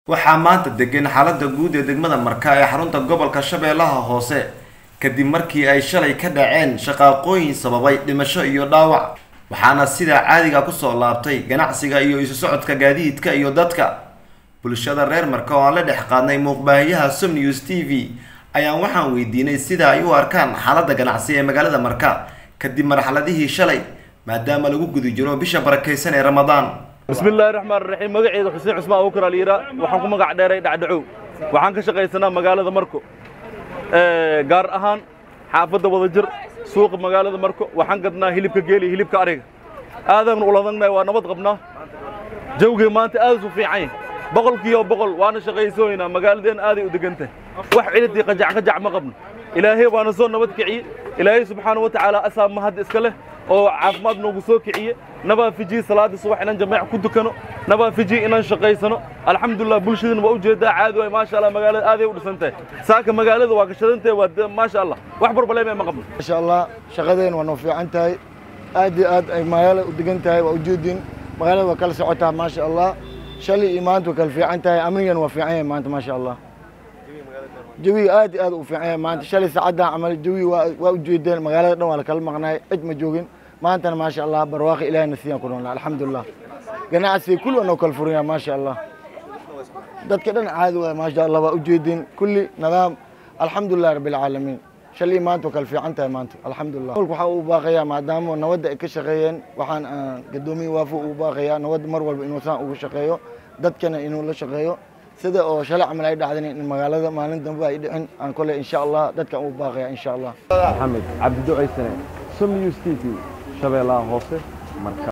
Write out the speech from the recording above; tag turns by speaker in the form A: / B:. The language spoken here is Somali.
A: waxaa maanta degan xaalada guud ee degmada marka ee xarunta gobolka shabeellaha hoose kadib markii ay shalay ka dhaceen shaqaaqooyin sababay dhimasho iyo dhaawac waxaana sidaa caadiga kusoo laabtay ganacsiga iyo isu socodka gaadiidka iyo dadka bulshada reer marka oo aan la dhex qaadnay muuqbaahiyaha som news t v ayaan waxaan weydiinay sida ay u arkaan xaalada ganacsi ee magaalada marka kadib marxaladihii shalay maadaama lagu guda jiro bisha barakaysan ee ramadaan
B: bismillaahi raxmaan raxiim magaceeda xuseen cusmaan abubakar aliira waxaan ku magac dheeray dhacdhacow waxaan ka shaqaysanaa magaalada marko gaar ahaan xaafadda wadajir suuqa magaalada marko waxaan gadnaa hilibka geel iyo hilibka ariga aadaan uladagnahay waa nabad qabnaa jawgii maanta aad u fiican yahay boqolkiiba boqol waana shaqaysooynaa magaaladeen aaday u degan tahay wax ciridii qajac qajac ma qabno ilaahay waana soo nabad kiciye ilaahay subxaana wa tacaala asaa mahad iska leh oo caafimaad noogu soo kiciye nabaafijiye salaada subax inaan jameec ku dukano nabaafijiye inaan shaqaysano alxamdulilah bulshadana waa ujeedaa caadi waay maasha allah magaalada aaday u dhisan tahay saaka magaalada waa gashadantahay waa maasha allah wax barbaleeme ma qabno
C: maasha allah shaqadeen waa noo fiican tahay aad iyo aad ay magaalada u degan tahay waa ujeedin magaalada waa kala socotaa maasha allah shalay iyo maanta waa kala fiican tahay amnigana waa fiican yahay maanta maasha allah jawiga aad iyo aad u fiican yahay maanta shalay saacaddan camal jawiga waa ujeedeen magaalada dhan waa la kala maqnaay cid ma joogin maantana maasha allah barwaaqi ilahina siiyaan ku noolnaa alxamdulilah ganacsiga kulli waa noo kala furanyaa maasha allah dadka dhan caadi waay maasha allah waa ujeedin kulli nidaam alxamdulilah rabbi alcaalamiin shalay maanta waa kala fiican tahay maanta alxamdulilah mulka waxaa uu baaqayaa maadaama nabadda ay ka shaqeeyeen waxaan gadoomiye waafo uu baaqayaa nabadda mar walba inuu saan ugu shaqeeyo dadkana inuu la shaqeeyo sida oo shalay camal ay dhacdan in magaalada maalin dambe ay dhicin aan kole insha allah dadkan uu baaqaya insha allah
D: maxamed cabdido aysane som news t v shabeellaha hoose marka